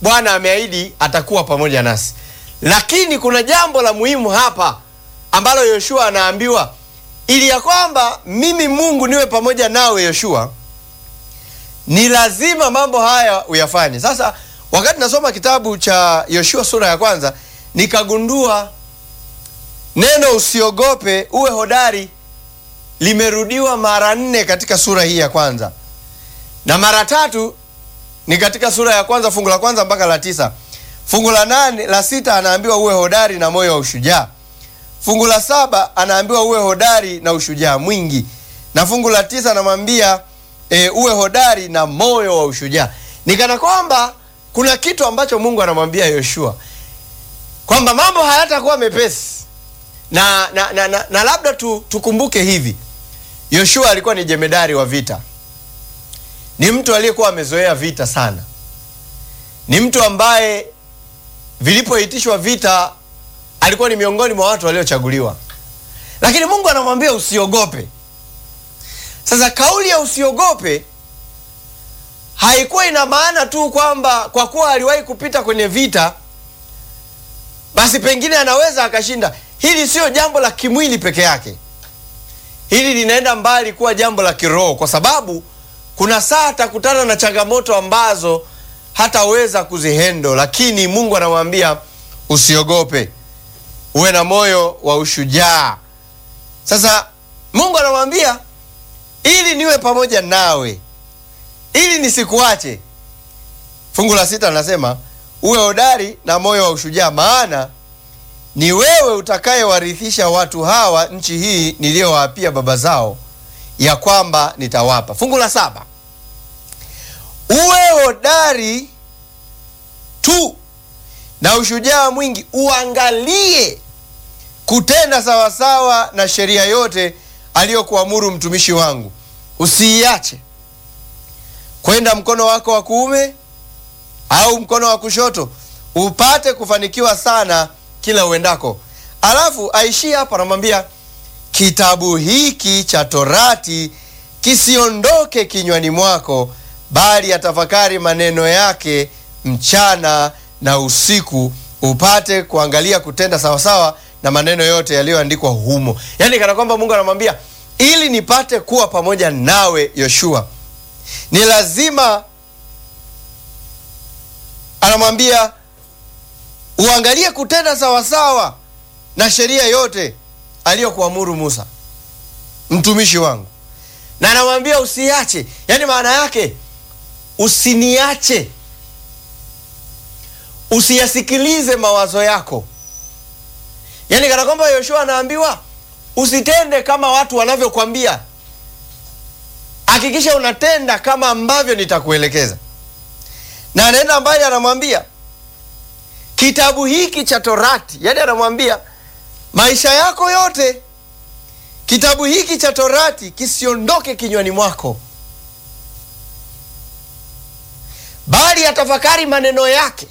Bwana ameahidi atakuwa pamoja nasi, lakini kuna jambo la muhimu hapa ambalo Yoshua anaambiwa, ili ya kwamba mimi Mungu niwe pamoja nawe Yoshua, ni lazima mambo haya uyafanye. Sasa wakati nasoma kitabu cha Yoshua sura ya kwanza, nikagundua neno usiogope, uwe hodari limerudiwa mara nne katika sura hii ya kwanza na mara tatu ni katika sura ya kwanza fungu la kwanza mpaka la tisa. Fungu la nane la sita anaambiwa uwe hodari na moyo wa ushujaa. Fungu la saba anaambiwa uwe hodari na ushujaa mwingi, na fungu la tisa anamwambia e, uwe hodari na moyo wa ushujaa. Nikana kwamba kuna kitu ambacho Mungu anamwambia Yoshua kwamba mambo hayatakuwa mepesi na, na, na, na, na labda tu, tukumbuke hivi, Yoshua alikuwa ni jemedari wa vita ni mtu aliyekuwa amezoea vita sana, ni mtu ambaye vilipoitishwa vita alikuwa ni miongoni mwa watu waliochaguliwa, lakini Mungu anamwambia usiogope. Sasa kauli ya usiogope haikuwa ina maana tu kwamba kwa kuwa aliwahi kupita kwenye vita basi pengine anaweza akashinda. Hili sio jambo la kimwili peke yake, hili linaenda mbali kuwa jambo la kiroho, kwa sababu kuna saa atakutana na changamoto ambazo hataweza kuzihendo, lakini Mungu anamwambia usiogope, uwe na moyo wa ushujaa. Sasa Mungu anamwambia ili niwe pamoja nawe, ili nisikuache. Fungu la sita anasema uwe hodari na moyo wa ushujaa, maana ni wewe utakayewarithisha watu hawa nchi hii niliyowaapia baba zao ya kwamba nitawapa. Fungu la saba, uwe hodari tu na ushujaa mwingi, uangalie kutenda sawasawa na sheria yote aliyokuamuru mtumishi wangu, usiiache kwenda mkono wako wa kuume au mkono wa kushoto, upate kufanikiwa sana kila uendako. Alafu aishie hapo, anamwambia kitabu hiki cha Torati kisiondoke kinywani mwako, bali atafakari maneno yake mchana na usiku, upate kuangalia kutenda sawasawa na maneno yote yaliyoandikwa humo. Yaani kana kwamba Mungu anamwambia ili nipate kuwa pamoja nawe Yoshua, ni lazima, anamwambia uangalie kutenda sawasawa na sheria yote aliyokuamuru Musa mtumishi wangu, na anamwambia usiache. Yaani maana yake usiniache, usiyasikilize mawazo yako. Yaani kana kwamba Yoshua anaambiwa usitende kama watu wanavyokwambia, hakikisha unatenda kama ambavyo nitakuelekeza. Na anaenda mbali, anamwambia kitabu hiki cha Torati, yaani anamwambia maisha yako yote kitabu hiki cha Torati kisiondoke kinywani mwako, bali atafakari maneno yake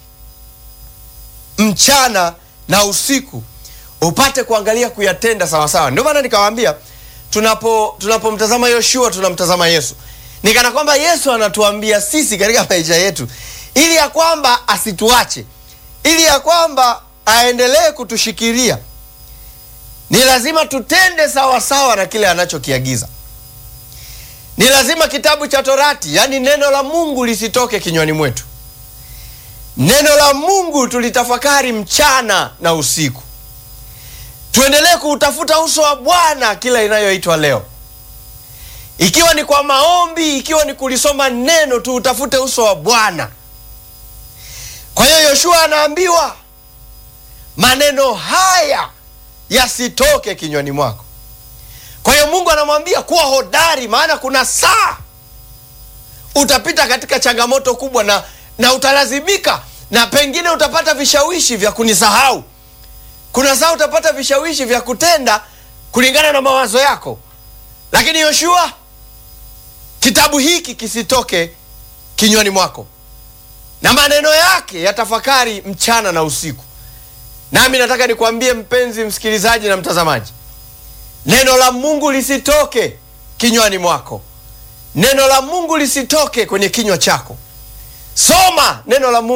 mchana na usiku, upate kuangalia kuyatenda sawasawa. Ndio maana nikawaambia, tunapo tunapomtazama Yoshua tunamtazama Yesu, ni kana kwamba Yesu anatuambia sisi katika maisha yetu, ili ya kwamba asituache, ili ya kwamba aendelee kutushikilia ni lazima tutende sawasawa sawa na kile anachokiagiza. Ni lazima kitabu cha Torati, yaani neno la Mungu lisitoke kinywani mwetu. Neno la Mungu tulitafakari mchana na usiku, tuendelee kuutafuta uso wa Bwana kila inayoitwa leo, ikiwa ni kwa maombi, ikiwa ni kulisoma neno, tuutafute uso wa Bwana. Kwa hiyo Yoshua anaambiwa maneno haya yasitoke kinywani mwako. Kwa hiyo Mungu anamwambia kuwa hodari, maana kuna saa utapita katika changamoto kubwa na, na utalazimika na pengine utapata vishawishi vya kunisahau. Kuna saa utapata vishawishi vya kutenda kulingana na mawazo yako, lakini Yoshua, kitabu hiki kisitoke kinywani mwako, na maneno yake yatafakari mchana na usiku. Nami nataka nikwambie mpenzi msikilizaji na mtazamaji, neno la Mungu lisitoke kinywani mwako, neno la Mungu lisitoke kwenye kinywa chako. Soma neno la Mungu.